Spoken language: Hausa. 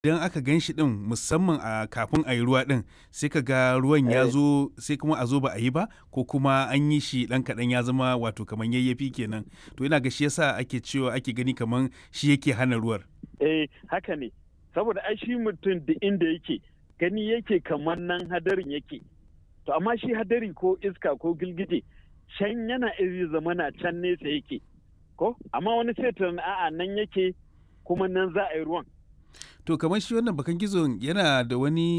idan aka gan shi din musamman a kafin a yi ruwa din sai ka ga ruwan ya Eh. zo sai kuma a zo ba a yi ba ko kuma an yi shi dan kaɗan ya zama wato kamar yayyafi kenan to ina ga shi yasa ake cewa ake gani kamar shi yake hana ruwar eh haka ne saboda ai shi mutum da inda yake gani yake kamar nan hadarin yake to amma shi hadari ko iska ko gilgije can yana iri zamana can nesa yake ko amma wani sai tunanin a'a nan yake kuma nan za a yi ruwan to kamar shi wannan bakan gizon yana da wani